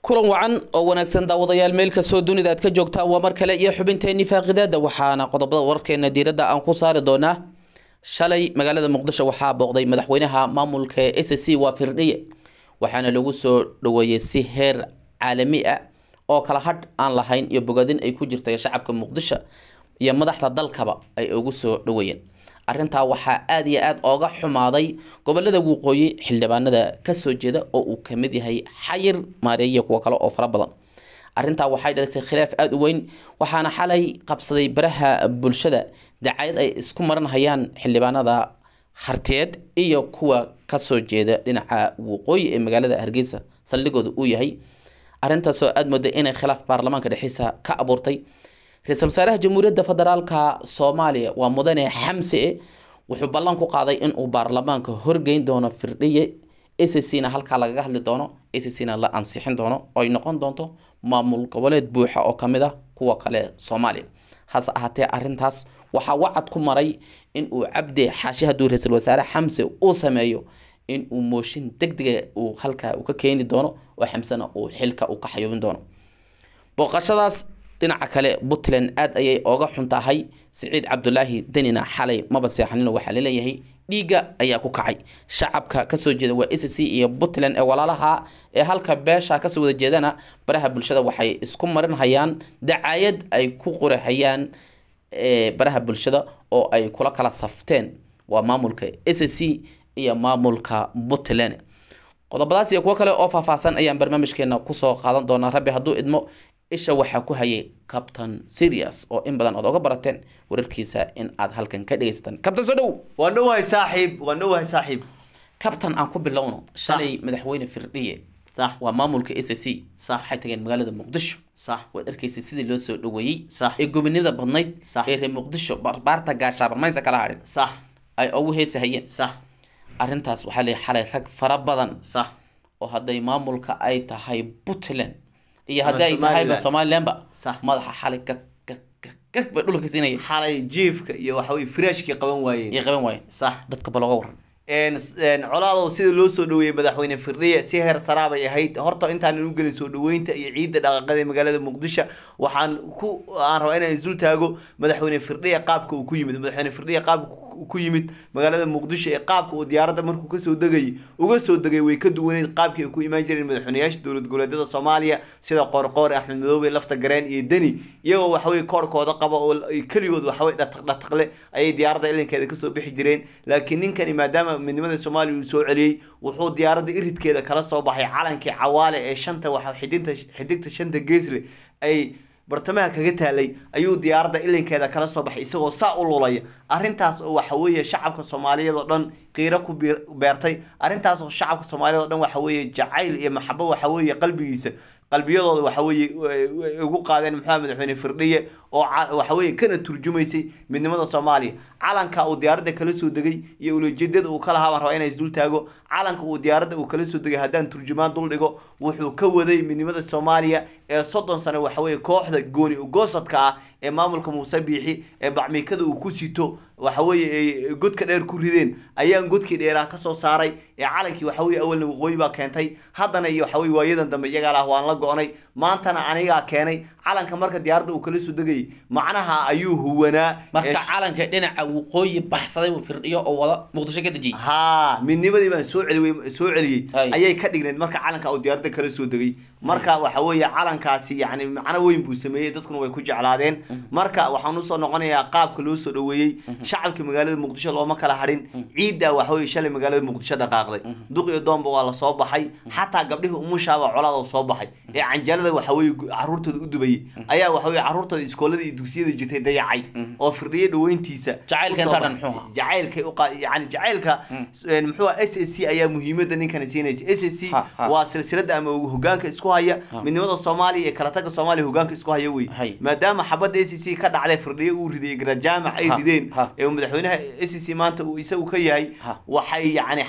kulan wacan oo wanaagsan daawadayaal meel kastoo dunida aad ka joogtaan waa mar kale iyo xubinteenii faaqidaada waxaana qodobada wararkeena diiradda aan ku saari doonaa shalay magaalada muqdisho waxaa booqday madaxweynaha maamulka s c waa firdhiye waxaana lagu soo dhaweeyey si heer caalami ah oo kala hadh aan lahayn iyo bogadin ay ku jirta shacabka muqdisho iyo madaxda dalkaba ay ugu soo dhaweeyeen arrintaa waxaa aada iyo aada ooga xumaaday gobolada waqooyi xildhibaanada kasoo jeeda oo uu kamid yahay xayir maareeye kuwo kale oo fara badan arrintaa waxay dhalisay khilaaf aada u weyn waxaana xalay qabsaday baraha bulshada dacayad ay isku maranhayaan xildhibaanada harteed iyo kuwa kasoo jeeda dhinaca waqooyi ee magaalada hargeysa saldhigooda uu yahay arrintaasoo aada mooday inay khilaaf baarlamaanka dhexdiisa ka abuurtay ra-iisul wasaaraha jamhuuriyadda federaalka soomaaliya waa mudane xamse wuxuu ballan ku qaaday inuu baarlamaanka horgeyn doono firdhiye s c na halkaa lagaga hadli doono s c na la ansixin doono oo ay noqon doonto maamul goboleed buuxa oo kamid ah kuwa kale soomaaliya hase ahaatee arrintaas waxaa wacad ku maray inuu cabdi xaashi hadduu ra-iisul wasaare xamse uu sameeyo inuu mooshin deg dega uu halkaa uu ka keeni doono oo xamsena uu xilka uu ka xayuubin doono booqashadaas dhinaca kale puntland aada ayay ooga xun tahay siciid cabdulaahi denina xalay maba seexanino waxaa laleeyahay dhiigga ayaa ku kacay shacabka kasoo jeeda waa s c iyo puntland ee walaalaha ee halka beesha kasoo wada jeedana baraha bulshada waxay isku marinhayaan dacayad ay ku qorahayaan baraha bulshada oo ay kula kala safteen waa maamulka s c iyo maamulka puntland qodobadaas iyo kuwo kale oo faahfaahsan ayaan barnaamijkeena kusoo qaadan doonaa rabbi hadduu idmo isha waxaa ku hayay captain serious oo in badan ood oga barateen wararkiisa in aad halkan ka dhegaysataan captain soo dhow waan dhowahay saaxiib waan dhowahay saaxiib captain aan ku bilowno shalay madaxweyne firdhiye sax waa maamulka s c Sax. waxay tageen magaalada muqdisho sax waad arkaysay sidii loo soo dhaweeyey Sax. ee gobonida badnayd Sax. ee reer muqdisho barbaarta gaashaabarmaysa kala hadhin sax ay ugu heesahayeen sax arrintaas waxaa leeyahay xalay rag fara badan sax oo hadday maamulka ay tahay puntland iyo Ama hadday ay tahayba Somaliland. somalilandba Sax. madaxa xalay gag gag gag gag bay dhulka siinaya xalay jiifka iyo waxa weye firaashkii qaban waayeen iyo qaban waayeen sax dadka ba looga waran een een colaadow sida loo soo dhaweeyey madaxweyne firdhiye si heer saraa bay ahayd horta intaan u gelin soo dhaweynta iyo ciidda dhaqaaqada ee magaalada muqdisho waxaan ku aan rabaa inaan isdul taago madaxweyne firdhiye qaabka uu ku yimid madaxweyne firdhiye qaabka uu ku yimid magaalada muqdisho ee qaabka uu diyaaradda markuu kasoo degayay uga soo degay way ka duwaneyd qaabkii ay ku imaan jireen madaxweyneyaasha dowlad goboleedyada soomaaliya sida qoorqoor axmed madoobe lafta gareen iyo deni iyagoo waxaweye koorkooda qaba oo keligood waxaweye dhataq dhataqle ayay diyaaradda ilinkeeda kasoo bixi jireen laakiin ninkani maadaama midnimada soomaaliya uu soo celiyey wuxuu diyaaradda iridkeeda kala soo baxay calankii cawaale ee shanta waxa xidinta xidigta shanta geesle ay bartamaha kaga taalay ayuu diyaaradda ilinkeeda kala soo baxay isagoo saa u lulaya arrintaas oo waxa weeye shacabka soomaaliyeed oo dhan qiiro ku biir- beertay arrintaas oo shacabka soomaaliyeed oo dhan waxa weeye jacayl iyo maxabo waxa weeye qalbigiisa qalbiyadooda waxa weeye way ugu qaadeen maxaa madaxweyne firdhiye oo ca- waxa weeye kana turjumaysay midnimada soomaaliya calanka uu diyaaradda kala soo degay iyo ulajeedada uu ka lahaa baan rabaa inaan isdul taago calanka uu diyaaradda uu kala soo degay haddaan turjumaan dul dhigo wuxuu ka waday midnimada soomaaliya ee soddon sano waxa weeye kooxda gooni goosadka ah ee maamulka muuse biixi ee bacmiikada uu ku sito waxa weeye ay godka dheer ku rideen ayaan godkii dheeraha kasoo saaray ee calankii waxa weeye awalna waqooyi baa keentay haddana iyo waxa weye waayadan dambe iyagaa lah waan la go-nay maantana anigaa keenay calanka marka diyaaradda uu kala soo degayay macnaha ayuu huwanaa marka ee- calanka dhinaca waqooyi baxsaday uu firdhiyo oo wada muqdisho ka dejiyey haa midnimadii baan soo celi soo celiyey Hay. ayay ka dhigneyd marka calanka uu diyaaradda kala soo degay marka waxa weeye calankaasi yani macno weyn buu sameeyey dadkuna way ku jeclaadeen marka waxaan usoo noqonayaa qaabka loo soo dhaweeyey shacabka magaalada muqdisho looma kala hadhin ciiddaa waxa weeye shalay magaalada muqdisho dhaqaaqday duq iyo doonba waa lasoo baxay xataa gabdhihii umushaaba colaada soo baxay ee canjalada waxa weeye gu- caruurtooda u dubayay ayaa waxa weeye caruurtooda iskoolada iyo dugsiyada jirtay dayacay oo firdhiye dhaweyntiisa Jacaylka usoo intaa dhan baxay. muxuu ahaa? jacaylkay u qa yani jacaylka een, muxuu ahaa, s s c ayaa muhiimada ninkani siinaysa s s c Ha, ha. waa silsilada ama hogaanka isku haya midnimada soomaaliya iyo kala taga soomaaliya hogaanka isku haya wey Hay. maadaama xabadda s c ka dhacday firdhiye uu ridayay garajaamac ay Ha, rideen ha. ee uu madaxweynaha s c maanta uu isagu ka yahay Ha. waxay yani xabadaasi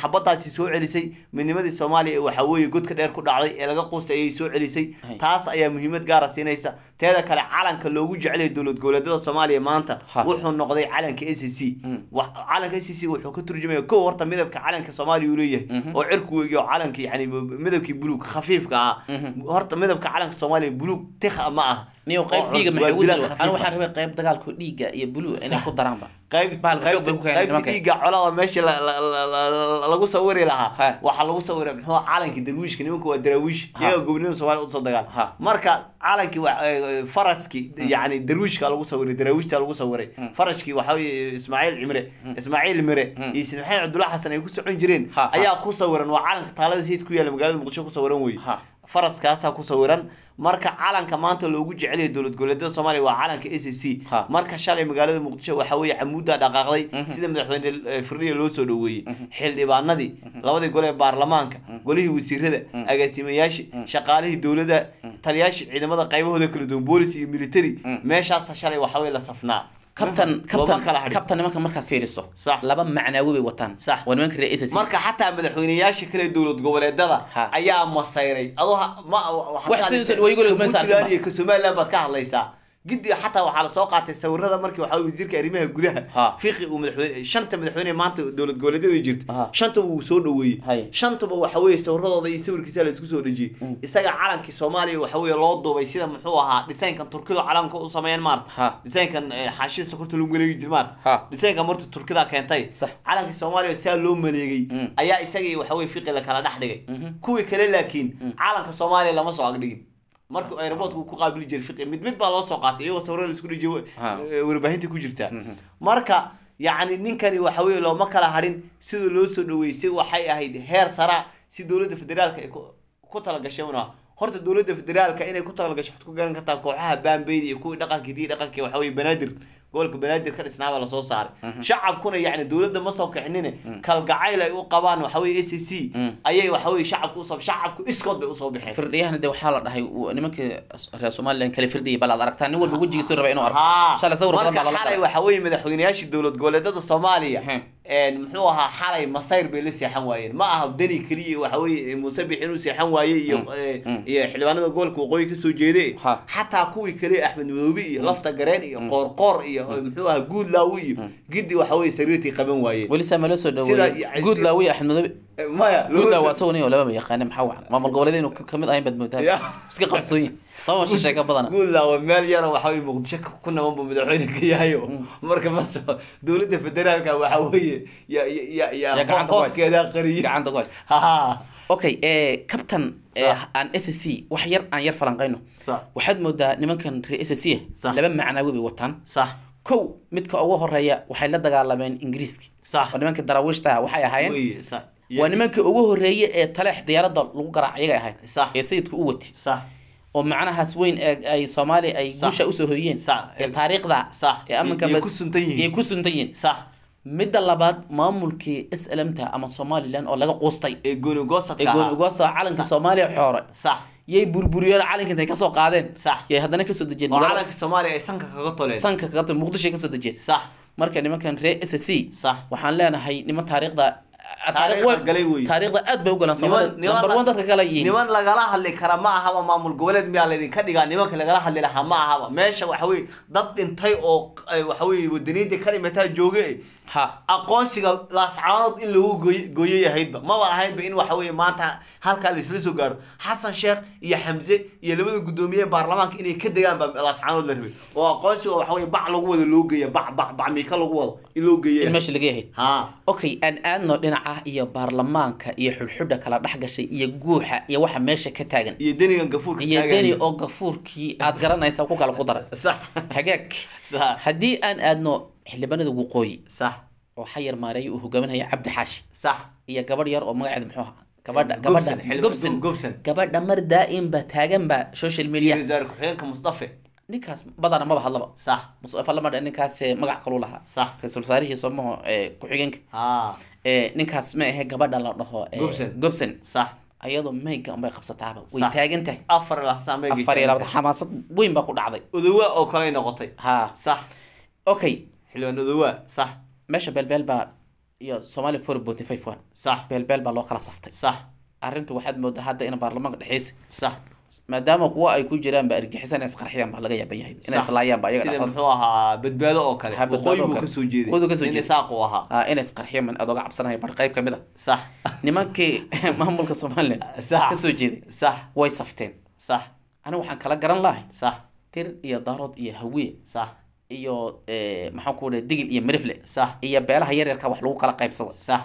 midnimadaasi soo celisay midnimadii soomaaliya waxaa weeye godka dheer ku dhacday ee laga quustay ayay soo celisay Hay. taas ayaa muhiimad gaara siinaysa teeda kale calanka loogu jecelyahay dowlad goboleedyada soomaaliya maanta Ha. wuxuu noqday calanka a c c Wax- calanka a c c wuxuu ka turjumaya kow horta midabka calanka soomaaliya uu leeyahay oo cirku weegi oo calanka yani midabkii buluug khafiifka ahaa horta midabka calanka soomaaliya buluug tikha ma ah niyo qayb oo dhiiga cusub, maxay waa ugu bilaad diri khafiif anu ah. waxaan rabay qayb dagaalku dhiiga iyo blue inay ku daraanba qayb Bahalka xoog bay ku keeneen qaybta nimanka. dhiigga colada meesha la- la- la- la- la- lagu sawiri Ha. lahaa waxaa lagu sawiray muxuu ahaa calankii darwiishka nimanka waa daraawiish Ha. iyaga gobonimada soomaaliya usoo dagaal Ha. marka calankii wa- eh, faraskii yani darwiishka lagu sawiray daraawiishta lagu sawiray farashkii waxaa weye ismaaciil cimre ismaaciil mire iyo sid maxamed cabdullahi xasan ay ku socon jireen Ha, ha. ayaa ku sawiran waa calanka taalada sayid ku yaala magaalada muqdisho ku sawiran wey Ha. faraskaasaa ku sawiran marka calanka maanta loogu jecel yahay dowlad goboleedyada soomaaliya waa calanka a c c Ha. marka shalay magaalada muqdisho waxaa weeye camuudda dhaqaaqday sida madaxweyne eh, firdhiya loo soo dhoweeyey xildhibaanadii labadii gole ee baarlamaanka golihii wasiirada agaasimayaashii shaqaalihii dowladda taliyaashii ciidamada qaybahooda kala duwan boolis iyo military meeshaasa shalay waxaa weye la safnaa kabtan Looma kabtan kala hadhin. kabtan nimanka markaad fiiriso Sax. laba macnaawi bay wataan Sax. waa nimanka reer SSC marka xataa madaxweyneyaasha kale dowlad goboleedada Ha. ayaa masayray adoo ha- ma waxaad Wax ka sidii hadlaysaa- soo dhaweey guriga ka meesha Puntland arkaba. iyo ka somaliland baad ka hadlaysaa gidi xataa waxaa lasoo qaatay sawirada markii waxaa weye wasiirka arrimaha gudaha Ha. fiqi uu madaxweyne shanta madaxweyne maanta dowlad goboleedyada jirta Ha. shantaba wuu soo dhaweeyey Hay. shantaba waxa weeye sawiradooda iyo sawirkiisa la isku soo dhejiyey isaga calankii soomaaliya waxa weeye loo duubay sida muxuu ahaa dhisaynkan turkidu calanka u sameeyeen maarta Ha. dhisaynkan eh, xaashida sokorta lagu maleegi jir maarta Ha. dhisaynka marta turkida keentay Sax. calankii soomaaliya saa loo maleegay ayaa isagii waxa weye fiqi la kala dhex dhigay kuwii kale laakiin calanka soomaaliya lama soo agdhigin markii aeroboortka uu ku qaabili jiray fiqi mid mid baa loo soo qaatay iyagoo sawirada laisku dhejiyay Ha. eh, warbaahinta ku jirta marka yacni ninkani waxa weye looma kala hadhin sida loo soo dhaweysay waxay ahayd heer sara si dowladda federaalka ay ku- ku talagashay una horta dowladda federaalka inay ku talagasho waxaad ku garan kartaa kooxaha baambeyda iyo kuwii dhaqankii dii dhaqankii waxa weye banaadir gobolka banaadir ka dhisnaabaa lasoo saaray shacabkuna yacni dowladda ma soo kicinine kalgacayl ay u qabaan waxa weye a c c ayay waxa weye shacabku usoo shacabku iskood bay usoo bixeen firdhiyahana de waxaa la dhahay uu- nimankii reer somaliland kale firdhiyay bal aad aragtaa nin walba wejigiisu raba inuu arko haa shalay sawir badan marka baa lala xalay qalay waxa weeye madaxweynayaashii dowlad goboleedada soomaaliya Ehe. een muxuu ahaa xalay masayr bay la seexan waayeen ma aha dani keliya waxa weeye muuse bix inuu seexan waayey iyo eh, iyo xildhibaanada gobolka waqooyi kasoo jeede Ha. xataa kuwii kale axmed madoobe iyo lafta gareen iyo qoorqoor iyo muxuu ahaa guudlaawi iyo gidi waxa weeye sariirtii qaban waayeen weli saa ma loo soo Sida- dhaweeyey yani guud sida- laawiya axmed madobe Eh, maya guud laa loo- waa isagoo nin oo lababa yaqaane maxaa wacan maamul goboleed inuu ka- kamid ahayn baad moodaa Ya. iska qabsooyin laba shishay ka badana guudlaawa meel yaro waxa weye muqdisho ka- ku naban buu madaxweyne ka yahay oo marka maso dowladda federaalka waxa weeye ya ya ya Ya ya gacanta ku haysa. hooskeeda qariyay gacanta ku haysa ha okay ee captain ee Sax. aan s c wax yar aan yar falanqayno sax waxaad moodaa nimankan reer s c Sax. laba macnaawi bay wataan sax kow midka ugu horeeya waxay la dagaalameen ingiriiski sax oo nimankii daraawiishta waxay ahaayeen weye sax waa nimankii ugu horeeye ee taleex diyaaradda lagu garaac iyaga ahayd Sax. ee sayidku u wati sax oo macnahaas weyn ee ay soomaaliya ay Sax. guusha usoo hoyeen Sax. ee taariikhda Sax. ee amanka Iyo bas- ku suntan yihiin. iyo ku suntan yihiin sax midda labaad maamulkii s l m ta ama somaliland oo laga quustay ee gooni goosadka ee gooni ahaa. uga soo calankii soomaaliya xoore sax yay burburiyeen calanka intay kasoo qaadeen Sax. yay haddana kasoo dejiyeen oo magaalada- calanka soomaaliya ay sanka kaga toleen sanka kaga timi muqdisho ay kasoo dejiyeen sax marka nimankan reer s c Sax. waxaan leenahay niman taariikhda Taariikhda galay weeye. taariikhda aad bay u galaan niman soomaalida number one dadka kale yihiin niman lagala hadli kara ma ahaba maamul goboleed miyaa laydinka dhigaa nimanka lagala hadli lahaa ma ahaba meesha waxa weye dad dhintay oo eh, waxa weye wadaniinta ka dhimataa jooge ha aqoonsiga laascaanood in lagu gooy- gooyay ahaydba maba ahaynba in waxa weye maanta halkaa laisla soo gaaro xasan sheekh iyo xamse iyo labada guddoomiye ee baarlamaanka inay ka degaan baa laascaanood la rabay oo aqoonsiga waxa weye bac lagu wado loo geeya bac bac bac miika lagu wado in loo in geeya meesha laga yahayd ha okay aan aadno dhinaca iyo baarlamaanka iyo xulxudha kala dhex gashay iyo guuxa iyo waxa meesha ka taagan iyo denigan gafuurka iyo taagaya. deni oo gafuurkii aad garanaysa ku kala ku daray sax hagaag sax haddii aan aadno xildhibaanada waqooyi sax oo xayar maareeyo uu hogaaminaya cabdi xaashi sax iyo gabadh yar oo magaceeda muxuu ahaa gabadha Gobson, gabadha xildhibaan gobson Gobson. gabadha mar daa'imba taaganba social media wasaare ku-xigeenka mustafe ninkaas badana maba hadlaba sax mustafa lamadha ninkaas eh, magac kalu lahaa Sax. ra-iisul wasaarihii somaho ee ku-xigeenka ha ee ninkaas ma ahe gabadha la dhaho ee, Gobson. gobson sax ayadoo mayga unbay qabsataaba way Sax. taagan tahay afar lasaamay afar iyo labada xamaasad weyn baa ku dhacday odowa oo kale noqotay ha sax okay xildhibaan odowa sax meesha beelbeel baa iyo Somali 4.51 sax beelbeel baa loo kala saftay sax arrintu waxaad moodaa hadda in baarlamaanka dhexeysa sax maadaama kuwa ay ku jiraan ba argagixisan inay isqarxiyaan baa laga yaaban yahay inay Sax. islaayaan ba iyaga sida dhexdooda muxuu ahaa badbaado oo kale Ha, badbaado waqooyi oo buu kale. kasoo jeeday Waqooyi kasoo nin jeeday. isaaq uu ahaa ah inay isqarxiyaan man adooga cabsanaya bar qayb kamid a sax nimankii maamulka somaliland Sax. kasoo jeeday sax way safteen sax aniga waxaan kala garan lahay sax tir iyo daarood iyo hawiye sax iyo eh, maxaan ku dhahay digil iyo mirifle sax iyo beelaha yaryarka wax lagu kala qaybsada sax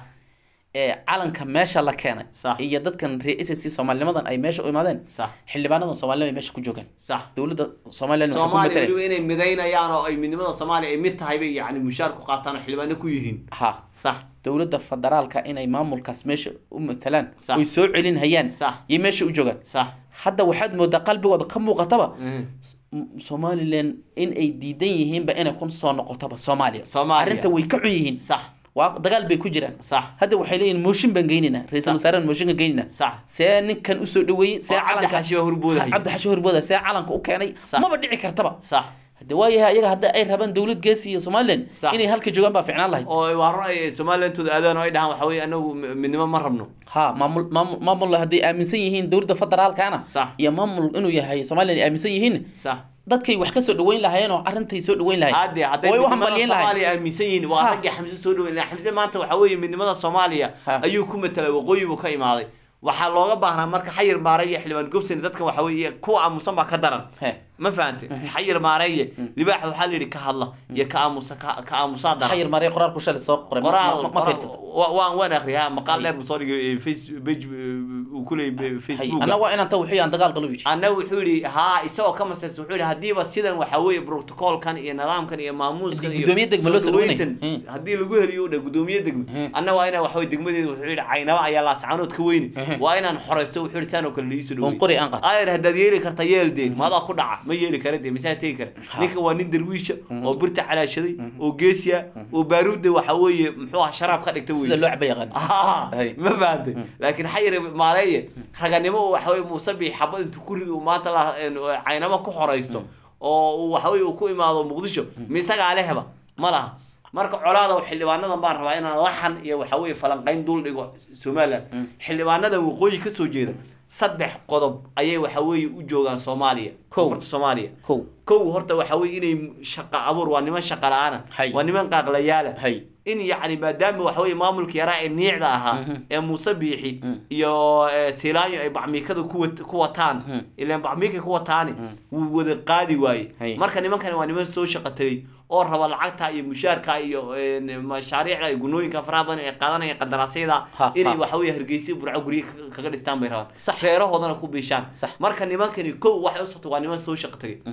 ee calanka meesha la keenay Sax. iyo dadkan reisc soomaalinimadan ay meesha u imaadeen sax xildhibaanadan soomaalida ay meesha ku joogaan sax dowladda somaliland waxay ku soomaaliya mataleen weliba inay midaynayaan oo ay midnimada soomaaliya ay mid tahay bay yacni mushaar ku qaataan oo xildhibaano ku yihiin ha sax dowladda federaalka inay maamulkaas meesha u matalaan Sax. oy soo celin hayaan Sax. iyo meesha u joogaan sax hadda waxaad moodaa qalbigooda ka muuqataba Mhm. M- somaliland in ay diidan yihiinba inay ku soo noqotaba soomaaliya Soomaaliya. arrinta way ka xun yihiin sax waa dagaal bay ku jiraan sax hadda waxay leeyihin mooshin baan geynaynaa ra-iisul wasaarahan mooshinka geynaynaa sax see ninkan usoo dhaweeyey see oo cabdi calanka xashiba hurboodahay cabdi xashi horbooda see calanka u keenay Sax. maba dhici kartaba sax hade waayahay ayaga hadda ay rabaan dowlad geesi iyo somaliland Sax. inay halka joogaan baa ficnaan lahayd oo waa run ay somalilandooda aadaan oo ay dhahaan waxa weye anagu mi- midnimo ma rabno ha maamul maamul maamul hadday aaminsan yihiin dowladda federaalkana Sax. iyo maamul inuu yahay somaliland ay aaminsan yihiin sax dadkay wax ka soo dhaweyn lahaayeen oo arintay soo dhaweyn lahayd hadde hadday way u midnimada hambalyeyn lahayd soomaaliya aaminsan yihiin waa Ha. raggii xamse soo dhaweyn xamse maanta waxa weeye midnimada soomaaliya Ha. ayuu ku matalay waqooyi buu ka imaaday waxaa looga baahnaa marka xayir maare iyo xildhibaan gobson dadkan waxa weeye kuwa aamusan baa ka daran he ma fahantay xayir maareeye libaax waxaa la yidhi ka hadla iyo ka aamusa ka ka aamusaa daran xayir maray qoraalku shalay soo qoray ma- qoraal ma- ma fiirsata qoraal- waan waan akhriyaa maqaal dheer buu soo dhigay face page uu ku leeyay facebook anna waa inaan ta wixii aan dagaal galo yidhi anna wuxuu yidhi haa isagoo ka masaysa wuxuu yidhi haddiiba sidan waxa weeye protocolkan iyo nidaamkan iyo maamuuskan iyo Gudoomiye degmo loo soo sameynay. dhaweyntan Hmm. haddii lagu heliyo dhe gudoomiye degmo Hmm. anna waa inaan waxaweye degmadeeda wuxuu yidhi caynaba ayaa laascaanood ka weyni waa inaan xoreysto wuxuu yidhi saan oo kale liiso oon qori aan qato ayr haddaad yeeli karta yeel dee maadaa ku dhaca ma yeeli kara dee misaa tegi kara ninka waa nin darwiisha oo birta calaashaday oo geesiya oo baaruudda waxa weeye muxuu ah sharaab ka dhigta sida wey loo caba yaqaan Ah, Hay. ma fahantay laakiin xayir maareeye raganimo uu waxaweye muuse bii xabad intuu ku rido uu maanta la een, caynamo ku xoreysto oo uu waxaweye uu ku imaado muqdisho misagaa lehba ma laha marka colaada xildhibaanadan baan rabaa inaan laxan iyo waxaweye falanqayn dul dhigo somaliland xildhibaanadan waqooyi kasoo jeeda saddex qodob ayay waxaweye u joogaan soomaaliya Kow. koonfurta soomaaliya kow kow horta waxa weye inay shaqa abuur waa niman shaqa la-aana Hay. waa niman qaaqlayaala hay in yacni maadaama waxa weye maamulka yaraa ee niicda ahaa ee muuse biixi iyo eh, siilaanyo ay bacmiikada ku wat- ku wataan ilaan bacmiikay ku wataani wuu wada qaadi Hay. waaye marka nimankani waa niman soo shaqo tegay oo raba lacagta iyo mushaarka iyo eh, mashaariicda iyo gunooyinka faraha badan ee qaadanaya qandaraasyada Ha, inay ha. waxa weye hargeysa burco guryo ka- kaga dhistaan bay rabaan Sax. reerahoodana ku biishaan Sax. marka nimankani kow waxay u socto waa niman soo shaqo tegay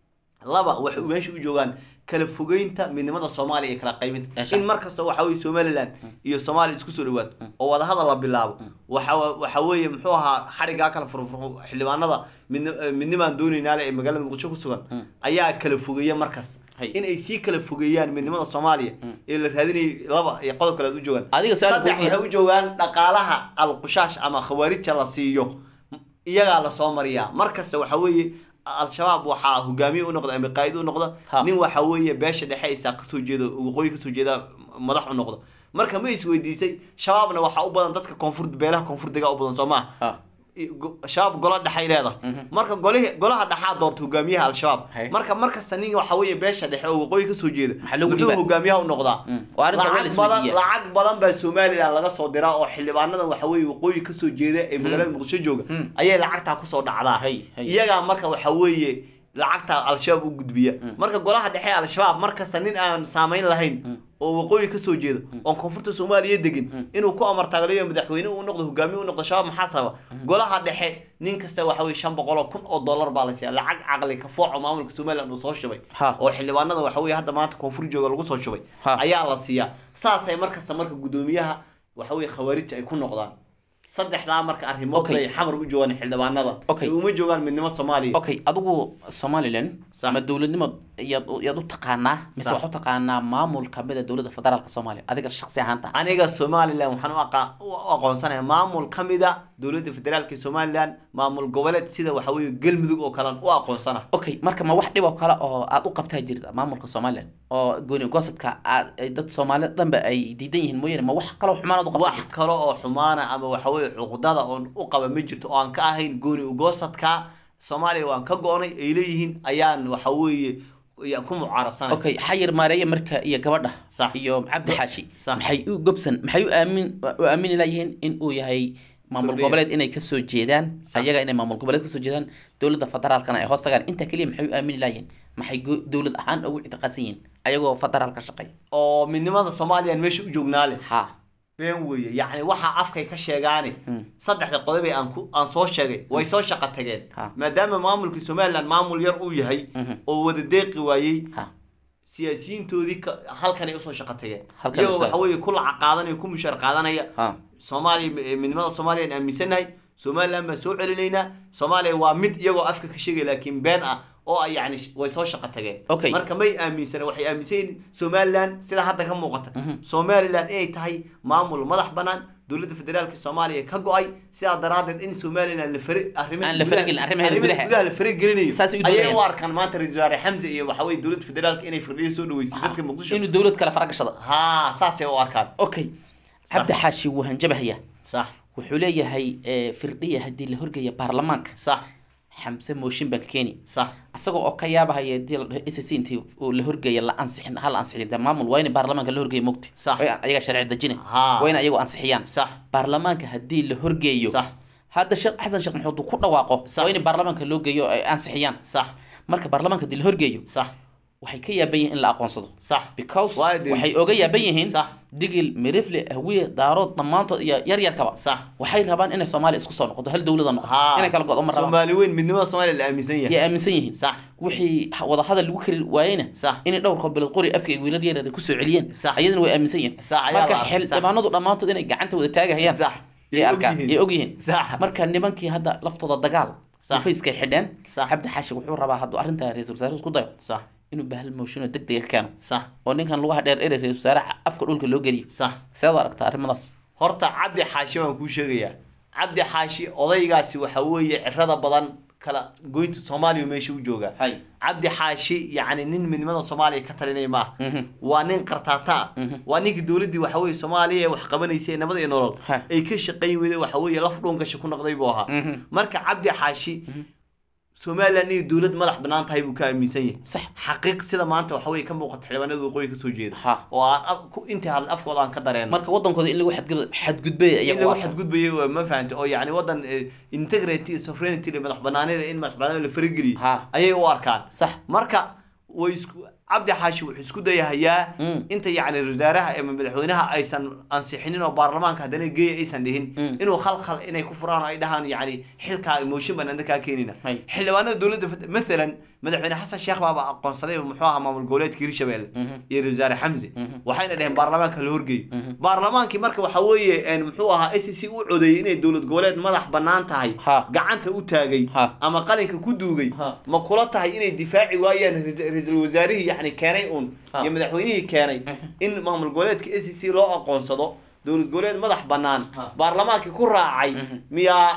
laba waxay meesha u joogaan kala fogeynta midnimada soomaaliya iyo kala qaybinta Meesha. in markasta waxa weye somaliland iyo soomaaliya isku soo dhawaato oo wadahadal la bilaabo waxa waxa weeye muxuu ahaa xadhigaa kala furfurxo xildhibaanada midni- eh, midnimaan doonaynaale ee magaalada muqdisho ku sugan ayaa kala fogeeya markasta Hay. in ay sii kala fogeeyaan midnimada soomaaliya ee la raadinayay laba iyo qodob kale aad u joogaan Adiga su'aal saddex weydiiye. waxay u joogaan dhaqaalaha alqushaash ama khawaarija la siiyo iyagaa lasoo mariyaa markasta waxa weeye al-shabaab waxaa hogaamiye u noqda ama qaa'id u noqda Ha. nin waxa weeye beesha dhexe isaa kasoo jeeda waqooyi kasoo jeeda madax u noqda marka ma isweydiisay shabaabna waxaa u badan dadka koonfur beelaha koonfurdiga u badan soo maha ha i- go- shabaab golo dhexay leedahay marka golihi golaha dhexaa doorta hogaamiyaha al-shabaab Hay. marka markasta nin waxa weeye beesha dhexe oo waqooyi kasoo jeeda Maxaa loogu muxuu dhiibaa? hogaamiyaha u noqdaa oo arrinta waa la lacag badan isweydiiyaa. lacag badan baa somaliland laga soo diraa oo xildhibaanadan waxa weeye waqooyi kasoo jeeda ee magaalada muqdisho jooga ayay lacagtaa kusoo dhacdaa Hay, hay. iyagaa marka waxa weeye lacagta al-shabaab u gudbiya marka golaha dhexe ee al-shabaab markasta nin aan saameyn lahayn oo waqooyi kasoo jeeda oon koonfurta soomaaliya degin inuu ku amartaaglayo madaxweyne uu noqdo hogaamiye u noqdo shabaab maxaa sababa golaha dhexe nin kasta waxa weye shan boqol oo kun oo dollar baa la siiya lacag caqli ka fooco maamulka somaliland uu soo shubay Ha. oo xildhibaanada waxa weye hadda maanta koonfur jooga lagu soo shubay Ha. ayaa la siiyaa saasay markasta marka gudoomiyaha waxa weye khawaarij ay ku noqdaan saddexdaa marka arrimood Okay. bay xamar u joogaan xildhibaanada Okay. ee uma joogaan midnimo soomaaliya okay adigu somaliland Sax. ma dowladnimo yaad u- yaad u taqaanaa mise Sax. waxaa u taqaanaa maamul kamid a dowladda federaalka soomaaliya adiga shaksi ahaanta aniga somalilan waxaan u aqa- u aqoonsanaya maamul ka mid a dowladda federaalka somalilan maamul goboleed sida waxa weeye galmudug oo kalean u aqoonsana okay marka ma wax dhib oo kale oo aad u qabtaa jirta maamulka somalilan oo gooni gosadka aad ay dad soomaalida dhanba ay diidan yihiin mooyaane ma wax kaloo xumaan aad u qabtaa wax kale oo xumaana ama waxa weeye cuqdada oon u qaba ma jirto oo aan ka ahayn gooni ugoosadka soomaaliya waan ka go-nay ay leeyihiin ayaan waxa weeye ya- ku mucaarasanay okay xayir maareeye marka iyo gabadha Sax. iyo cabdi xaashi Sax. maxay u gobsan maxay u aamin u aamini layihiin in uu yahay maamul Firdhiye. goboleed inay kasoo jeedaan ayaga inay maamul goboleed kasoo jeedaan dowladda federaalkana ay hoos tagaan intaa keliya maxay u aamini layihiin maxay go- dowlad ahaan ugu ictiqaadsan yihiin ayagoo federaal ka shaqeeya oo midnimada soomaaliyan meesha u joognaale ha been weeye yacni waxaa afkay ka sheegaane saddexda qodob ee aan ku aan soo sheegay way soo shaqo tageen Ha. maadaama maamulkii somalilan maamul yar uu yahay oo wada deeqi waayey ha siyaasiyiintoodii ka- halkanay usoo shaqo tageen Halkan iyagoo isa- waxa weeye ku lacag qaadanaya ku mushaar qaadanaya ha soomaaliya eh, midnimada soomaaliya aan aaminsannahay somaliland baan soo celinaynaa soomaaliya waa mid iyagoo afka ka sheegay laakiin been ah oo ay yani sh- way soo shaqo tageen Okay. marka may aaminsana waxay aaminsan yihiin somaliland sida hadda ka muuqata somaliland inay tahay maamul madax banaan dowladda federaalka soomaaliya ka go-ay sidaa daraadeed in somaliland la fari arrimaha Aan la faragelin, arrimaheeda gudaha. gudaha la faragelinayo Saasay u ayay doonayaan. u arkaan maanta ra-iisul wasaare xamse iyo waxa weye dowladda federaalka inay firdhiyo soo dhaweysay dadka muqdisho inuu dowlad kale faragashada ha saasay u arkaan okay cabdi xaashi wuu hanjabahaya sax wuxuu leeyahay eh, firdhiya haddii la horgeeya baarlamaanka sax xamse mooshin baan keeni sax asagoo oo ka yaabahaya hadii la dhaho s c intii uu la horgeeya la ansixin hal ansixin dee maamul waa in baarlamaanka la horgeeya mogti Sax. Waa in ayaga sharci dejina Haa. waa in ayagu ansixiyaan sax baarlamaanka haddii la horgeeyo Sax. hadda sheekh xasan sheekh maxamuud uu ku dhawaaqo Sax. waa in baarlamaanka loo geeyo ay ansixiyaan sax marka baarlamaanka haddii la horgeeyo sax waxay ka yaaban yihiin in la aqoonsado sax because Waayo dee- waxay oga yaaban yihiin Sax. digil mirifle hawiye daarood dhammaantood iyo yaryarkaba sax waxay rabaan inay soomaaliya isku soo noqoto hal dowlada noqoto ha inay kala go'do ma rabaan soomaali weyn midnimada soomaaliya la aaminsan yahay yay aaminsan yihiin sax wixii wadahadal lagu kari waayeyna Sax. inay dhowr kobilood qori afka iyo wiilal yaryar ay kusoo celiyeen Sax. ayadana way aaminsan yihiin Sax, ayaa marka la arkay, sax. xildhibaanadu dhammaantood inay gacanta wada taagahayaan Sax. yay Yay arkaan ogyihiin. yay ogyihiin Sax. marka nimankii hadda laftooda dagaal Sax. dhufayskay xidheen Sax. cabdi xaashi wuxuu rabaa hadduu arrintaa ra-iisul wasaare isku dayo sax inuu bahal mooshinoo deg dega ka keeno sax oo ninkan lugaha dheer ere ra-isul wasaare afka dhulka loo geliyo sax seed u aragtaa arrimadaas horta cabdi xaashi waan kuu sheegayaa cabdi xaashi odaygaasi waxa weeye cirada badan kala goynta soomaaliya meesha u joogaa hay cabdi xaashi yacni nin midnimada soomaaliya ka talinaya ma aha waa nin qartaata ah waa ninkii dowladdii waxa weeye soomaaliya ee wax qabanaysay ee nabad iyo nolol Ha. ay ka shaqayn weyday waxa weeye laf dhuungasha ku noqday buu ahaa marka cabdi xaashi somaliland inay dowlad madax banaan tahay buu ka aaminsan yahay sax xaqiiq sida maanta waxa weeye ka muuqata xildhibaanada waqooyi kasoo jeeda Ha. oo aan af- ku- intii hadal afkooda aan ka dareen marka wadankooda in lagu xadgud- xadgudbay in iyagu lagu waa- xadgudbayo waa ma fahanta oo yani wadan eh, integrity iyo sovereignty iyo madax banaanida in madax banaanida la farageliyo Ha. ayay u arkaan sax marka way isku cabdi xaashi wuxuu isku dayahayaa Mm. inta yacni wasaaraha ama madaxweynaha aysan ansixinin oo baarlamaanka haddana geeya aysan dhihin inuu khalkhal inay ku furaan oo ay dhahaan yacni xilkaa mooshin baan anda kaa keenina Hay. xildhibaanada dowladda fed- mathalan madaxweyne xasan sheekh baaba aqoonsaday muxuu ahaa maamul goboleedka hirshabelle iyo ra-iisul wasaare xamse waxayna dhaheen baarlamaanka la horgeeyo baarlamaankii marka waxa weeye een, muxuu ahaa s c u codeeyey inay dowlad goboleed madax banaan tahay Ha. gacanta u taagay Ha. ama qalinka ku duugay Ha. ma kula tahay inay difaaci waayaan ra- ra-iisul wasaarihii yacni keenay uun Ha. iyo madaxweynihii keenay in maamul goboleedka s c loo aqoonsado dowlad goboleed madax banaan Ha. baarlamaankii ku raacay miyaa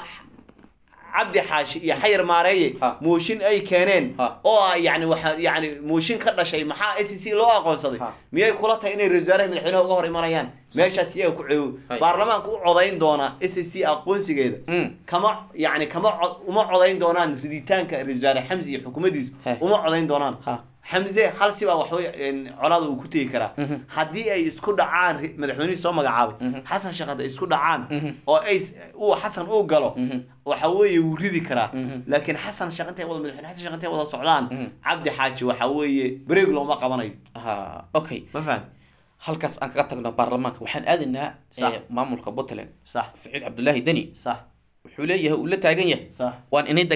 cabdi xaashi iyo xayar maareeye Ha. mooshin ay keeneen Ha. oo ah yani waxa yani mooshin ka dhashay maxaa s c loo aqoonsaday Ha. miyay kula tahay inay ra-isul wasaaraha madaxweynaha uga hor imanayaan meeshaas iyaga ku ceewo Hay. baarlamaanka u codayn doona s c aqoonsigeeda Mm. kama yani kama cod- uma codayn doonaan riditaanka ra-isul wasaare xamse iyo xukuumaddiisu He. uma codayn doonaan Ha. xamse hal sibaa waxwey colaada uu ku tegi karaa haddii ay isku dhacaan ri- madaxweynihii soo magacaabay xasan sheekh hadday isku dhacaan oo ay s- uu xasan uu galo waxa weeye wuu ridi karaa laakiin xasan sheekh intay wada madaxweyne xasan sheekh intay wada socdaan cabdi xaaji waxa weeye breeg looma qabanayo ha okay ma fahan halkaas aan kaga tagno baarlamaanka waxaan aadaynaa Sax. eh, maamulka puntland sax saciid cabdulaahi deni sax wuxuu leeyahay uu la taagan yahay sax waan inay dagaalama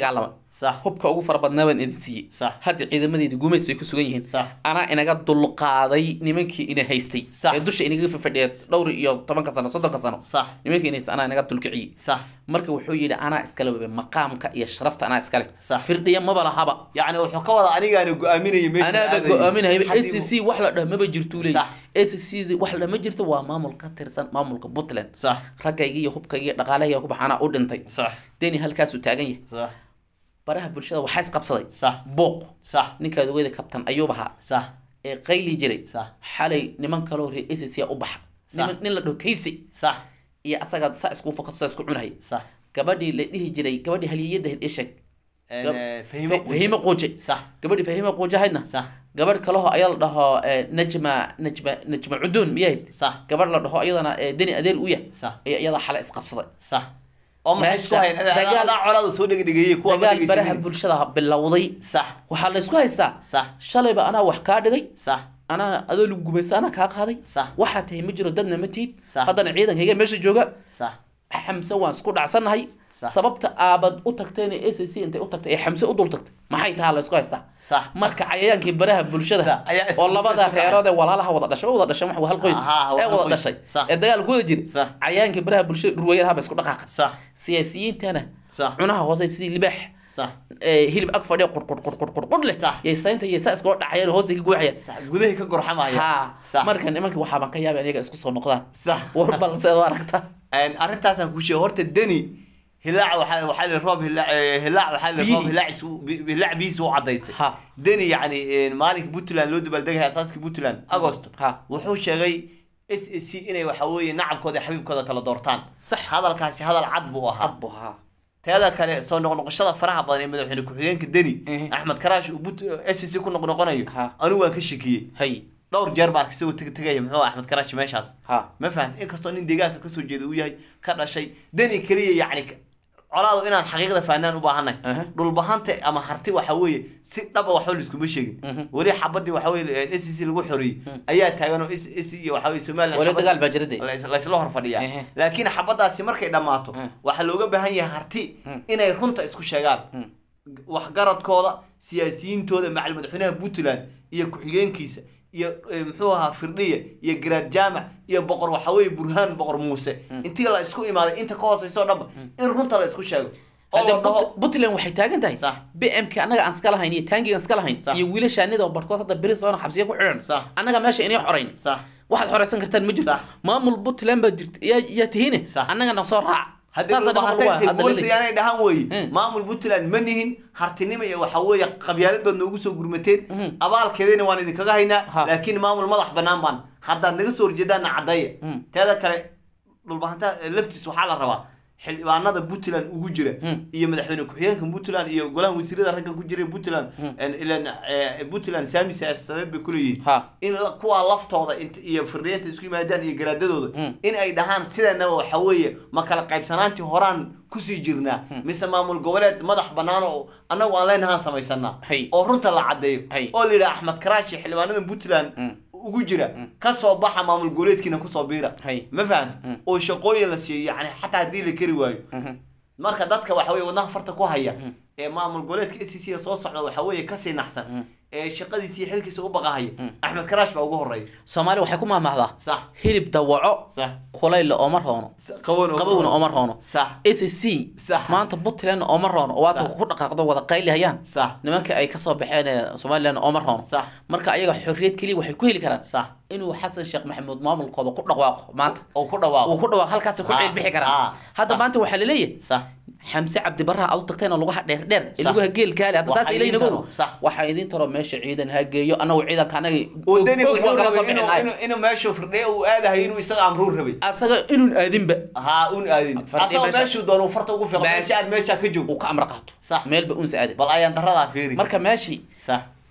Sax. hubka ugu fara badnaa baan idin siiyey Sax. hadda ciidamadeedi gumays bay ku sugan yihiin Sax. anaa inaga dulqaaday nimankii ina haystay Sax. ee dusha inaga fadhiya dhowr iyo tobanka sano soddonka sano Sax. nimankii ina haystay anaa inaga dulkiciyey sax marka wuxuu yidhi anaa iskale webe maqaamka iyo sharafta anaa iskale Sax. firdhiya maba lahaba yacni wuxuu ka wada anigaana go-aaminaya meesha anaaba aadayo. go-aaminahayba a Haddii c uu- c wax la dhah maba jirtuu leey Sax. a c c wax la ma jirto waa maamul ka tirsan maamulka puntland sax raggayga iyo hubkayga iyo dhaqaalahayga ku baxaanaa u dhintay sax deni halkaasuu taagan yahay sax baraha bulshada waxaa isqabsaday sax booq sax ninkaad ogeyda kabtan ayuub ahaa sax ee qayli jiray Sax. xalay niman kaloo reer a c c u baxa niman nin la dhaho kaysi sax iyo asaga saa isku fakato saa isku cunhay sax gabadhii la dhihi jiray gabadhii haliyadahayd isheg Een, Gab- eh, Fa- fahimo fahimo quuje sax gabadhii fahimo quuje ahaydna sax gabadh kaleho ayaa la dhaho eh, najma najma najma cuduun miyahayd sax gabadh la dhaho iyadana eh, deni adeer u yah sax ayaa iyada xale isqabsaday sax oo maxay isku Meesha hayn dagaal- adaa colaada soo dhegdhegeyey kuwa ma dagaal baraha dhegeysanin. bulshada bilowday sax waxaa la isku haystaa sax shalayba anaa wax kaa dhigay sax anaa adoo lagu gumaysta anaa kaa qaaday Sax. waxaa tahay ma jiro dadna ma tiid Sax. haddana ciidankayga meesha jooga sax xamse waan isku dhacsannahay Sax. sababta aabad u tagteen ee a c c intay u tagtay ee xamse u dul tagtay maxay tahaa la isku haystaa sax marka cayayaankii baraha bulshada Sax, ayaa isku- oo labada isku reerood ee walaalaha wada dhashay wada dhashay wax hal qoys Aha, ee hal wada qoys. dhashay Sax. ee dagaal ku wada jira Sax. cayayaankii baraha bulshada dhurwayadaha ba isku dhaqaaqa sax siyaasiyiintana sax cunaha hoose sidii libaax sax ee hilib ag fadhiya qurqurqurqurqur leh Sax. yay saynta iyo saa iskula dhacayaan hoose ka guuxayaan sax gudahay ka gorxamaya ha sax marka nimankii waxaaban ka yaabay iyaga isku soo noqdaan sax war balse ad aragta Een, arrintaasaan ku sheegay horta deni hilaac waxaa waxaa la roob hilaac eh, hilaac waxaa la Biyihi. roob hilaac isu bi- hilaac bihiisa u cadaystay Ha. deni yacni een, maalinka puntland loo dabaaldegaya asaaskii puntland agosto Ha. wuxuu sheegay s a c inay waxa weeye nacabkooda iyo xabiibkooda kala doortaan sax hadalkaasi hadal cad buu ahaa adbu ha teeda kale soo noqnoqoshada faraha badan ee madaxweyne ku-xigeenka deni Mhm. axmed karaash uu but s c ku noqnoqonayo Ha. anigu waan ka shakiyey hay dhowr jeer baan isagoo teg tegaya muxuu axmed karaash meeshaas ha ma fahant inkastoo nin deegaanka kasoo jeeda uu yahay ka dhashay deni keliya yacni ka- colaadu inaan xaqiiqda fahnaan u baahanay Aha. dhulbahanta ama harti waxa weeye si dhaba waxba laiskuma sheegin weli xabadii waxa weye s c lagu xoreeyey ayaa taagan oo s s iyo waxa weye somaliland wali xabad- dagaal baa jira dee lais- laysla hor fadhiyaa Ehe. laakiin xabadaasi markay dhammaato Mm. waxaa looga baahan yahay harti inay runta isku sheegaan waxgaradkooda siyaasiyiintooda macal madaxweynaha puntland iyo ku-xigeenkiisa iyo eh, muxuu ahaa firdhiya iyo garaad jaamac iyo boqor waxa weeye burhaan boqor muuse intii la isku imaaday inta ka hooseyso dhanba in runta la isku sheego oo hadda la dhaho Put- puntland waxay taagan tahay Sax. b m k annaga aan iska lahayn iyo taangiga aan iska lahayn Sax. iyo wiilashaanida oo barhkood hadda beri soona xabsiya ku xidhan Sax. annaga meesha inay xorayn sax waxaad xoreysan kartaan ma jirto Sax. maamul puntland baa jirta yaa yaa tihiine Sax. annaga na soo raac haddii Saasa nimanka lagu- hadda la leeyahay. dhulbahantainay dhahan weye Mm. maamul puntland ma nihin hartinimo iyo waxa weeye qabyaalad baad noogu soo gurmateen abaalkeedina waan idinkaga haynaa Ha. laakiin maamul madax banaan baan haddaad naga soo horjeedaana caddeeya Mm. teeda kale dhulbahanta laftiis waxaa la rabaa xildhibaanada puntland ugu jira iyo madaxweyne ku-xigeenka puntland iyo golaha wasiirada ragga ku jira puntland ilan eh, puntland saami siyaasadeed bay kuleeyihiin Ha. in la- kuwaa laftooda int- iyo firdhiyeenta isku yimaadaan iyo garaadadooda Mm. in ay dhahaan sidanaba waxa weeye ma kala qaybsanaantii horaan kusii jirnaa mise maamul goboleed madax bannaan oo annagu aan leenahaan samaysanaa Hay. oo runta la caddeeyo Hay. oo la yidhaha axmed karaashi xildhibaanada puntland ugu jira ka soo baxa maamul goboleedkiina kusoo biira Hay. ma fahanta oo shaqooyin la siiyo yani xataa haddii la keri waayo marka dadka waxa weye wadnaha farta ku haya ee maamul goboleedka s c soo socda waxa weeye kasii naxsan ee shaqadiisi iyo xilkiisa u baqahaya axmed karaash baa ugu horeeya soomaali waxay ku mahmahdaa sax hilib dawaco sax kulayla ooma roono qaboon qabowna ooma roono sax s c Sax. maanta puntland ooma roono oo waata Sax. ku dhaqaaqdo wada qayli hayaan sax nimanka ay kasoo baxeen ee somaliland ooma roono Sax. marka ayaga xorriyad keliya waxay ku heli karaan sax inuu xasan sheekh maxamuud maamulkooda ku dhawaaqo maanta oo ku dhawaaqo uu ku dhawaaqo halkaas ku Ha, ceel bixi ha, karaan hadda sax. maanta waxaa laleeyahay sax xamse cabdi barra aad u tagteen oo lugaha dheer dheer ee Sax. lugaha geel kaale hadda Waxaa saas idiin ilaynago taro, sax. waxaa idiin taro meesha ciidan ha geeyo annagu ciidanka anaga oo deni og- og wuxuu waa kala soo rabay bixin inuu lahayn. inuu- inuu meeshuu firdhiya uu aadahay inuu isaga amruu rabay asaga inuun aadinba haa un aadin Fardhiya asagoo meesha- meeshuu doono uu farta ugu fiiqo Bas. meesha aad meesha ka joog uu ka amra qaato Sax. meelba unsa aadin bal ayaan daradaa fiiri marka meeshii sax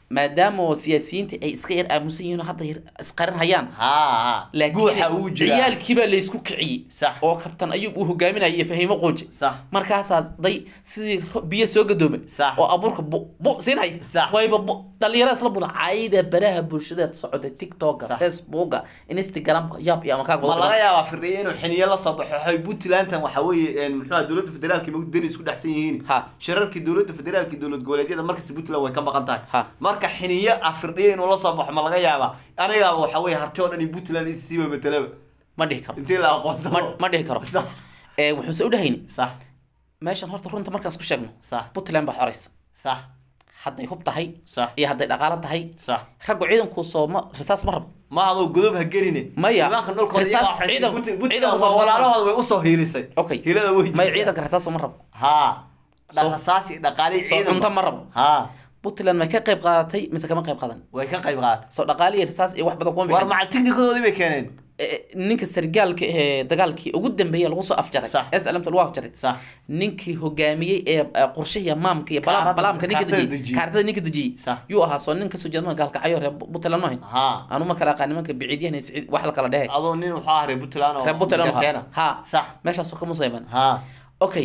maadaama oo siyaasiyiinta ay iska yar aamusan yihiin oo hadda yar isqarin hayaan haa guuxa uu laakiin jira ciyaalkii baa laysku kiciyey Sax. oo kabtan ayub uu hogaaminaya iyo fahiimo qooje sax markaasaas day sidii ro- biyo soo gadoomay Sax. oo abuurka bu bu siinhay Sax. wayba bu dhalinyaro isla bula cayda baraha bulshada socda tiktoka Sax. facebooka instagramka yab iyo amakaa ma laga yaabaa firdhiye inuu xiniyo la soo baxo waxay puntlandan waxa weeye muxuu dowladda federaalka ma deni isku dhexsan yihiin Ha. shirarkii dowladda federaalka iyo dowlad goboleedyada markasta puntland way ka maqan tahay Ha. marka xiniyo ah firdhiye inuu la soo baxo ma laga yaabaa anigaaba waxa weeye harti oo dhan iyo puntland isisiiba matelaba ma dhihi karo intii la aqoonsado ma ma dhihi karo sax ee wuxuuse u dhahayni sax meeshan horta runta markaan isku sheegno sax puntland baa xoraysa sax hadday hub tahay sax iyo hadday dhaqaalo tahay sax raggu ciidanku soo ma risaas ma rabo ma adoo godob ha geline Maya. nimanka dhulkooda Risaas iyagaa waxay- ciidan- Punt- Puntland ciidan waa kusoo walaalahooda way usoo hiilisay okay hilada way may jirtaa. ciidanka risaas ma rabo haa Soo- dhaqasaasi dhaqaalihi soo ciidan cunto ma rabo haa puntland may ka qayb qaadatay mise kama qayb qaadan way ka qayb qaatay soo dhaqaali iyo risaas iyo wax badan kuma war bixin macal tiknikadoodii bay keeneen Eh, ninka sargaalka ee dagaalkii ugu dambeeyay lagu soo afjaray Sax. slmta lagu afjaray sax ninkii hogaamiyey ee eh, qorshahiya maamka iyo balaam- Kaarada- balaamka ninka kaartada dejiyey dejiyey. kaartada ninka dejiyey Sax. yuu ahaa soo nin kasoo jeedma gaalkacyo reer puntland maahayn haa anu ma kala aqaan nimanka biciidyahan siciid wax la kala dhehe adoo nin wuxuu ahaa reer puntland oo reer puntland Jakeena. ha sax meeshaasoo ka musayman haa okay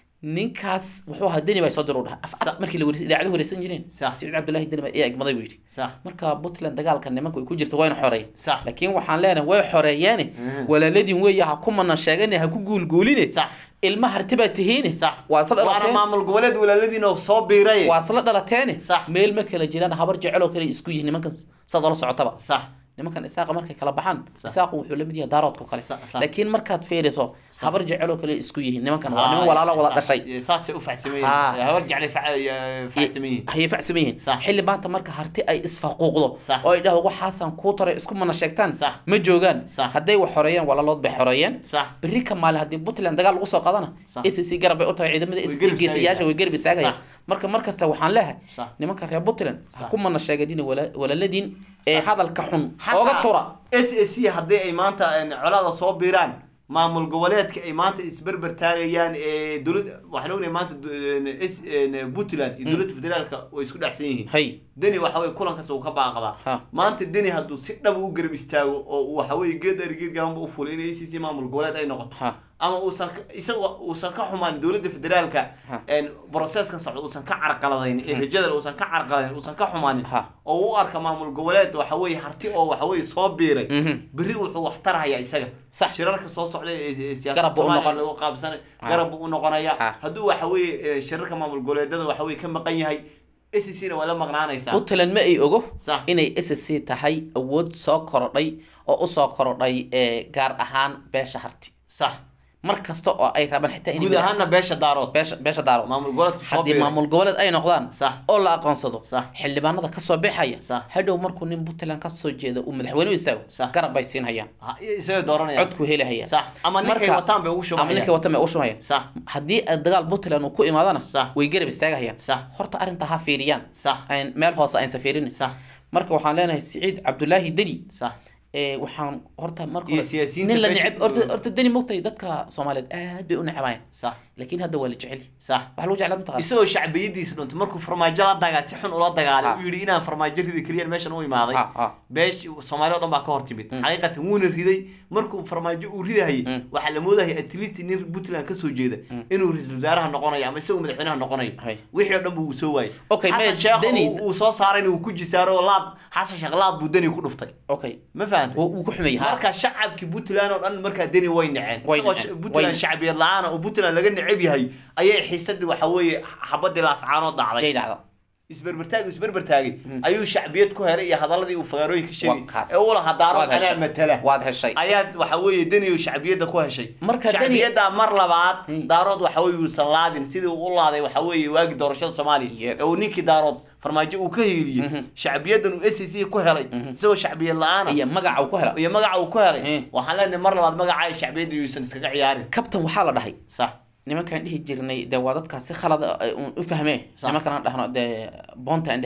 ninkaas wuxuu ahaa deni baa soo dir u dhaha af Sax. markii la wareysay idaacadu wareysan jireen Sax. siciid cabdullaahi deni baa iya egmaday buu yidhi sax marka puntland dagaalka nimanka ay ku jirta wayna xoreeyeen sax laakiin waxaan leenahay way xoreeyeene Mhm. walaaladin weeye ha ku mana sheegane ha ku guulguuline sax ilma harti baa tihiine sax waa isla waana dhalateen maamul goboleed walaaladiin oo soo biiray waa isla dhalateene Sax. meel ma kala jiraan habar jecel oo kale isku yihiin nimankan saad ola socotaba sax nimankan isaaqa markay kala baxaan Sax. isaaqu wuxuu lamid yahay daaroodka kale Sax, sax. laakiin markaad fiiriso habar jecel oo kale isku yihiin nimankan waa niman walaalo wada dhashay saasay u faxsameeyeen Haa. habar jeclay faxsameeyeen hayay facsamayeen Sax. xilli maanta marka harti ay isfaquuqdo Sax. oo ay dhahdo waxaasaan kuu taray isku mana sheegtaan Sax. ma joogaan Sax. hadday wax xoreeyeen walaalood bay xoreeyeen sax berri ka maalin haddii puntland dagaal lagu soo qaadana Sax. s c garab bay u tahay ciidamada s c garab geesiyaasha istaagayaan. way garab istaagayaan Sax. marka mar kasta waxaan leehay Sax. nimanka reer puntland ha Sax. ku mana sheegadin walaaladiin ee Sax. hadalka xun ooga tura s a c haddii ay maanta colaada soo biiraan maamul goboleedka ay maanta isberber taagayaan ee dowlad waxaan ognahay maanta du- s- puntland iyo dowladda federaalka way isku dhexsan yihiin hay deni waxa weye kulankaas uu ka baaqdaa Ha. maanta deni hadduu si dhab u garab istaago oo uu waxa weye geed ari geed gabanba u fulay inay acc maamul goboleed ay noqoto ha ama uusan ka- isaga uusan ka xumaan dowladda federaalka Ha. processkan socda uusan ka carqaladayn ee rajada uusan ka carqaladayn uusan ka xumaanin Ha. oo u arka maamul goboleed waxa weye harti oo waxa weye soo biiray Mhm. berri wuxuu wax tarhayaa isaga Sax. shirarka soo socda ee ee Garab siyaasadda buu u soomaaliya noqon. lagu qaabsanay Ha. garab buu u noqonayaa Ha. hadduu waxa weye ee, shirarka maamul goboleedada waxa weye ka maqan yahay acc na waa la maqnaanaysaa puntland ma ay ogo Sax. inay s c tahay awood soo korodhay oo usoo korodhay ee gaar ahaan beesha harti sax mar kasta oo ay rabaan xitaa inay guud ahaanna beesha daarood beesha beesha daarood maamul goboleedka soo haddii biiray maamul goboleed ay noqdaan Sax. oo la aqoonsado Sax. xildhibaanada kasoo baxaya Sax. hadhow markuu nin puntland kasoo jeedo uu madaxweyne u istaago Sax. garab bay siin hayaan Ha, isaga dooranaya codku heli hayaan sax ama ninkay Marka- wataan bay ugu ama shubahayaan ninkay wataan bay ugu shumayaan sax haddii ay dagaal puntland uu ku imaadana Sax. way garab istaagahayaan Sax. horta arrinta ha fiiriyaan sax Ayn- meel hoose aysan fiirin sax marka waxaan leenahay siciid cabdulaahi deni sax ee waxaan horta marka Iyo hore siyaasiyiinta nin la meesha- neceb horta horta deni mogtahay dadka soomaaliyeed aad bay u necabayaan sax laakiin hadda waa la jecel sax waxa lagu jeclaa mataqaan isagoo shacbiyadiisa dhuntay markuu farmaajo la dagaa si xun ula dagaalay Ha. uu yidhi inaan farmaajo ridi keliyan meeshan u imaaday Ha, ha. beesh soomaali o dhan baa ka hor timid xaqiiqatan wuuna riday markuu farmaajo uu ridahayay waxaa la moodahaya at least nin puntland kasoo jeeda inuu ra-iisul wasaaraha noqonayo ama isagoo madaxweynaha noqonayo Hay. wixii oo dhan buu soo waayay Okay, xasan mate, sheekh Deni- uu- uu soo saarayna uu ku jisaaro oo laad xasan sheekh laad buu deni ku dhuftay okay ma fahantay wuu wuu ku xumeeyey ha marka shacabkii puntland oo dhan markaa deni way naceen Way isagoo naceen, sh- way puntland naceen. shacbiyad la-aan oo puntland laga neceb yahay ayay xiisadii waxa weeye xabadii laascaanoo dhacday yay dhacda isberbertaag isberbertaagay ayuu shacbiyad ku helay iyo hadaladii uu fagaarooyin ka sheegay Waa kaas. ee uu lahaa daaro Waad anaa heshay. matala waad heshay ayaad waxa weeye deni shacbiyadda ku heshay Marka Deni- shacbiyadda mar labaad Hmm. daarood waxa weeye uusan laadin sidii uu u laaday waxa weeye waagii doorashada soomaaliya Yes. ee uu ninkii daarood farmaajo uu ka hiiliyey shacbiyaddan uu s c ku helay isagoo shacbiyad la-aan ah iyo magaca uu ku hela iyo magaca uu ku helay Hmm. waxaan leenahay mar labaad magaca ay shacbiyadda yuusan iskaga ciyaarin kabtan waxaa la dhahay sax nimankaan dhihi jirnay dee waa dadkaa si khalad ah ay uun u fahmee Sax. nimankaan aan dhahno dee boonta aan dhehayni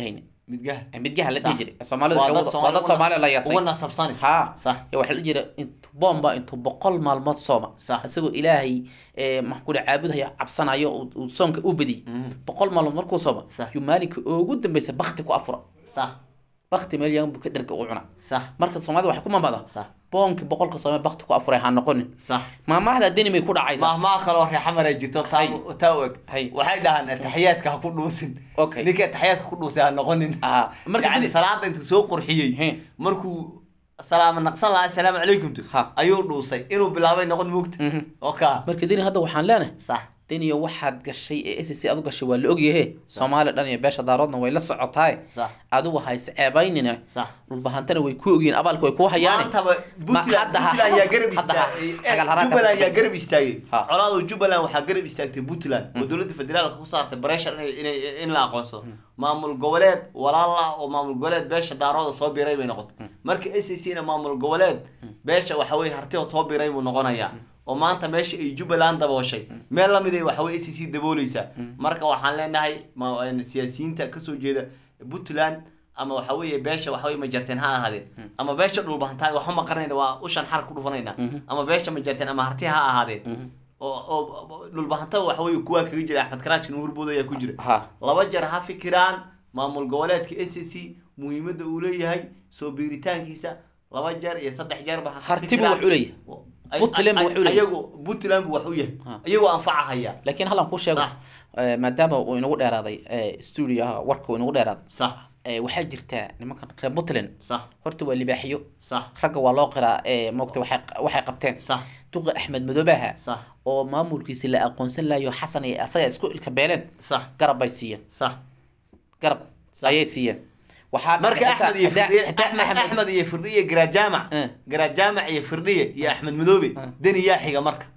midgaha midgaha la Sax. dhihi jiray soomaalidu Waa waxay dad wada- waa dad Soomaali soomaali la yasay uga nasabsani ha Sax. ya waxaa la jira intu boomba intuu boqol maalmood sooma Sax. isagoo ilaahay ee, maxaan ku dhaha caabudaya cabsanayo uu- uu soonka u badiyey boqol maalmood markuu sooma Sax. yuu maalinka ugu dambeysa bakti ku afura sax bakti meel yagan buu ka dherga u cuna sax marka soomaalida waxay ku mamada Sax. boonkii boqolka soome bakti ku afuray ha noqonin sax maamahda deni may ku dhacaysaa mahmaa kaloo reexamar ay jirto taa taa u eg Hay. waxay dhahaan ataxiyaadka ha ku dhuusin Okay. ninka ataxiyaadka ku dhuusay ha noqonin Ah, marka yani dili- salaada intuu soo qurxiyey He. markuu salaama naqsan lahaa assalaamu calaykum tu Ha. ayuu dhuusay inuu bilaabay noqon moogta Mhm. oka marka deni hadda waxaan leenahay sax deniyo waxaad gashay ee s c aad u gashay waa la ogyahe soomaali dhan iyo beesha daaroodna way la socotaaye sax adigu ha isceebaynina sax dhulbahantana way ku ogyihiin abaalka way ku hayaane maantaba puntland hadda ha- puntland yaa garab hadda ha- istaagay xagal haraanta jubbaland ku yaa samayn. garab istaagay Ha. colaadu jubbaland waxaa garab istaagtay puntland oo dowladda federaalka ku saartay pressure inay inay in la aqoonsado maamul goboleed walaal ah oo maamul goboleed beesha daarooda soo biray bay noqotay marka s c na maamul goboleed beesha waxa weye hartida soo biray buu noqonayaa oo maanta meesha ay jubbaland dabooshay meel lamid ay waxa weye s c dabooleysaa marka waxaan leenahay ma- siyaasiyiinta kasoo jeeda puntland ama waxa weeye beesha waxa weye majarteen ha ahaadeen ama beesha dhulbahantaan waxba ma qaranayna waa ushan xar ku dhufanayna ama beesha majarteen ama harti ha ahaadeen oo oo dhulbahanta waxa weye kuwaa kaga jira axmed karaashka nuurbood ayaa ku jira ha laba jeer ha fikiraan maamul goboleedka s c muhiimadda uu leeyahay soo biiritaankiisa laba jeer iyo saddex jeerba ha Harti buu fikiraan. wax u leeyahay. Ay- Puntland buu ay- wax u leeyahay. ayagu puntland buu wax u yahay Ha. iyagoo anfacahaya laakiin hallan kuu sheego Sax. eh, maadaama uu inagu dheeraaday eh, studioha warka uu inagu dheeraaday sax eh, waxaa jirta nimankan reer puntland sax horta waa libaaxiyo sax ragga waa loo qiraa eh, moogta waxay waxay qabteen sax duqa axmed madoobaha sax oo maamulkiisi la aqoonsan lahayo xasan iyo asaga isku ilka beeleen sax garab bay siiyeen sax garab ayay siiyeen waxaa marka xitaa- axmed iyo xitaa- firdhiye xitaa axmed Axmed- axmed iyo firdhiye garaad jaamac Eh. garaad jaamac iyo firdhiye iyo axmed madoobe deni yaa xiga marka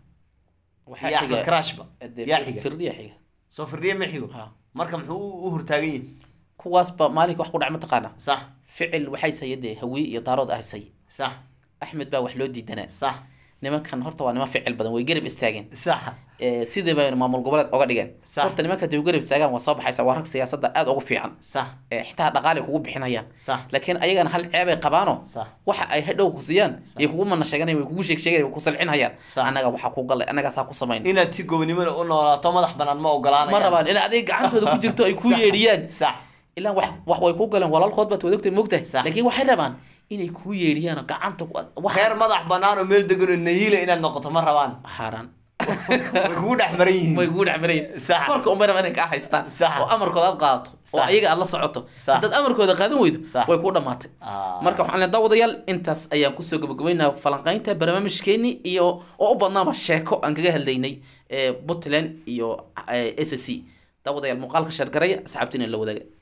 waxaa iyo axmed xiga- karaashba dee yaa fir- xiga firdhiya xiga soo firdhiye ma xigo Ha. marka muxuu u- u hortaagan yahay kuwaasba maalinka wax ku dhac mataqaana sax ficil waxay saya dee hawiye iyo daarood ah say sax axmed baa wax loo diidanaa sax nimankan horta waa niman ficil badan way garab istaageen sax Eh, sidii bay maamul goboleed oga dhigeen Sax. horta nimanka hadday u garab istaagaan waa soo baxaysa waa rag siyaasadda aada ugu fiican sax Eh, xitaa dhaqaale kugu bixinayaan sax laakiin ayagana hal ceebay qabaano Sax. waxa ay hadhow ku siiyaan iyo kugu mana sheeganay way kugu sheeg sheegay way ku salcinayaan Sax. annaga waxaa ku galay annagaasaa ku samayn inaad si gobonimada u noolaato madax banaan ma ogolaanaya ma rabaan in adig gacantooda ku jirto ay ku Sax. yeedhiyaan sax ilaan wax wax way ku galeen walaalkood baad wadogtay mogtahay Sax. laakiin waxay rabaan inay ku yeedhiyaan oo gacanta ku- wax reer madax banaan oo meel degan oo nayiila inaad noqoto ma rabaan xaaraan way kugu dhex maran yihiin way kugu dhex marayn Sax. marka umar inay kaa haystaan Sax. oo amarkooda aad qaadato oo Sax. ayaga aad la socoto Sax. haddaad amarkooda qaadan weydo Sax. way ku dhamaatay Ah. marka waxaan leedahay daawadayaal intaas ayaan kusoo gabagabaynaa falanqaynta barnaamijkeeni iyo oo u badnaaba sheeko aan kaga hadlaynay ee puntland iyo s c daawadayaal muuqaalka sheergaraya asxaabtiina la wadaaga